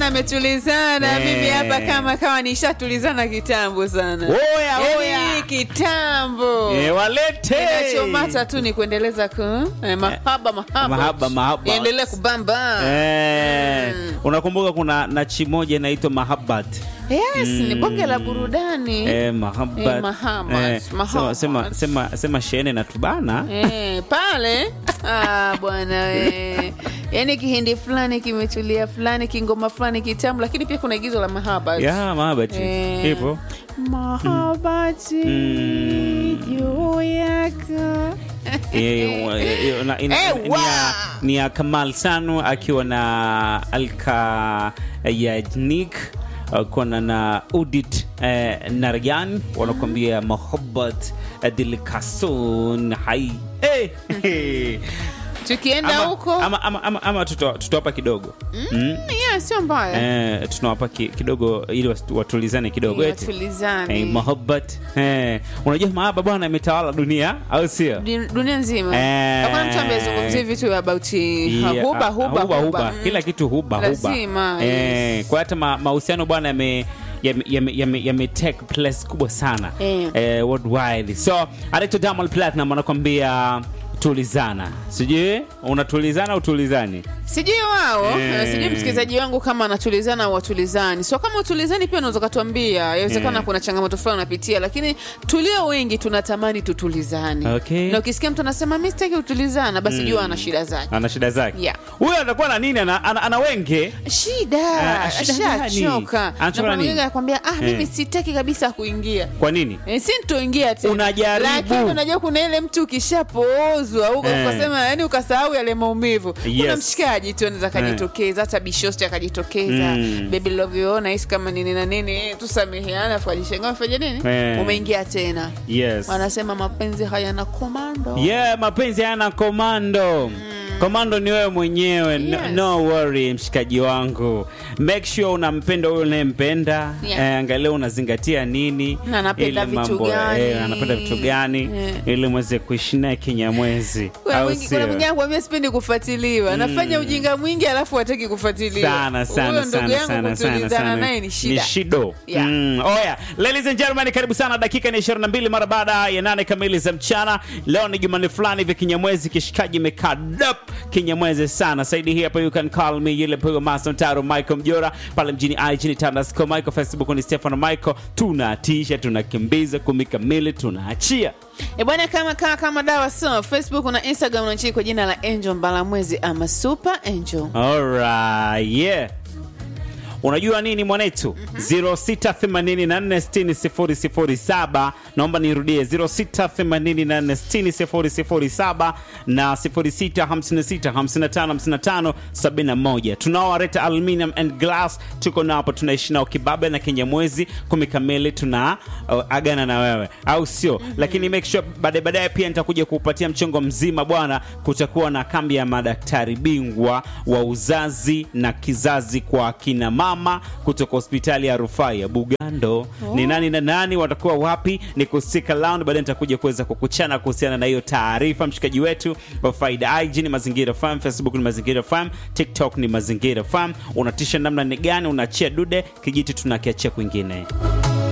bwana ametulizana Eh. mimi hapa kama kama nishatulizana kitambo sana Oya, Yaani oya. kitambo Eh, walete kinachomata tu ni kuendeleza ku eh, mahaba mahaba Mahaba, mahaba. endelee kubamba Eh, Mm. unakumbuka kuna nachi moja inaitwa mahabat yes ni bonge la burudani eh, mahabat Eh, mahabat, sema, mahabat. sema, sema, sema shene na tubana Eh, pale ah, bwana we yaani kihindi fulani kimetulia fulani kingoma fulani kitamu lakini pia kuna igizo la mahaba ya mahabati Eh. hivyo mahabati Mm. juu yako Eh, wa- eh, na- ina- Eh, ni wa! ya- ni ya kamal sanu akiwa na alka yajnik kona na udit eh, naryan wanakuambia mahabat dilkasun hai Eh, eh. tukienda ama, huko ama, ama, ama, ama tuta- tutawapa kidogo mm. yeah, sio mbaya eh, tunawapa ki, kidogo ili watu- watulizane kidogo Eh, eti watulizane. Eh, mahabat eh. unajua mahaba bwana imetawala dunia au sio Dun- dunia nzima Eh. hakuna mtu amezungumzia vitu about Yeah, huba ah, huba huba, huba huba. Mm. kila kitu huba Lazima, huba eh, kwa hata ma- mahusiano bwana yame yame, yame, yame, yame take place kubwa sana Eh. eh, worldwide so anaitwa Diamond Platinum anakwambia tulizana sijui unatulizana utulizani sijui wao Eh. sijui msikilizaji wangu kama anatulizana au watulizani so kama utulizani pia unaweza ukatuambia yawezekana Eh. kuna changamoto fulani unapitia lakini tulio wengi tunatamani tutulizane Okay. na ukisikia mtu anasema mi sitaki kutulizana basi jua ana shida zake ana shida zake Yeah. huyo atakuwa na nini ana, ana, ana wenge shida Ah, shida gani? ashachoka Anachoka na Na kuna nini? mwingine anakwambia ah mimi Eh. sitaki kabisa kuingia kwa nini Eh, si nitoingia tena Unajaribu. lakini unajua kuna ile mtu ukishapoozwa uka- Eh. ukasema yani ukasahau yale maumivu kuna Yes. mshikaji tu anaweza akajitokeza hata bishosti akajitokeza Mm. baby love you nahisi kama nini na nini eh, tusameheana afu ajishangaa fanya nini Eh. umeingia tena yes wanasema mapenzi hayana komando yeah mapenzi hayana komando komando ni wewe mwenyewe no, Yes. no worry mshikaji wangu make sure unampenda huyo unayempenda Yeah. eh, angalia unazingatia nini Na anapenda ili vitu mambo- gani. eh, anapenda vitu gani Yeah. ili mweze kuishi naye kinyamwezi Kuna au mwingi- sio? kuna mwingine anakuambia sipendi kufuatiliwa nafanya ujinga mwingi alafu hataki kufuatiliwa sana sana huyo ndugu sana yangu sana sana kutulizana sana naye ni shida shido Yeah. mm. oya ladies and gentlemen karibu sana dakika ni 22 mara baada ya nane kamili za mchana leo ni jumanne fulani hivi kinyamwezi kishikaji imekaa dap kinyamwezi sana saidi hii hapa you can call me yule pigo master taro michael mjora pale mjini ig ni tandasco michael facebook ni stefano michael tunatisha tunakimbiza kumi kamili tunaachia E bwana, kama kama kama dawa so Facebook na Instagram unachiki kwa jina la Angel Mbalamwezi ama Super Angel. Alright, yeah. Unajua nini mwanetu? 0684600007 naomba nirudie 0684600007 na 0656555571. Tunao Wareta Aluminium and Glass, tuko nao hapa, tunaishi nao kibabe na Kinyamwezi kumi kamili, tuna uh, agana na wewe, au sio? Lakini make sure baadaye baadaye pia nitakuja kuupatia mchongo mzima bwana. Kutakuwa na kambi ya madaktari bingwa wa uzazi na kizazi kwa akina mama kutoka hospitali ya rufaa ya Bugando. Ni nani na nani watakuwa wapi? Ni kustika round, baadaye nitakuja kuweza kukuchana kuhusiana na hiyo taarifa. Mshikaji wetu wa Faida IG ni Mazingira Farm, Facebook ni Mazingira Farm, TikTok ni Mazingira Farm. Unatisha namna ni gani? Unaachia dude kijiti, tunakiachia kwingine.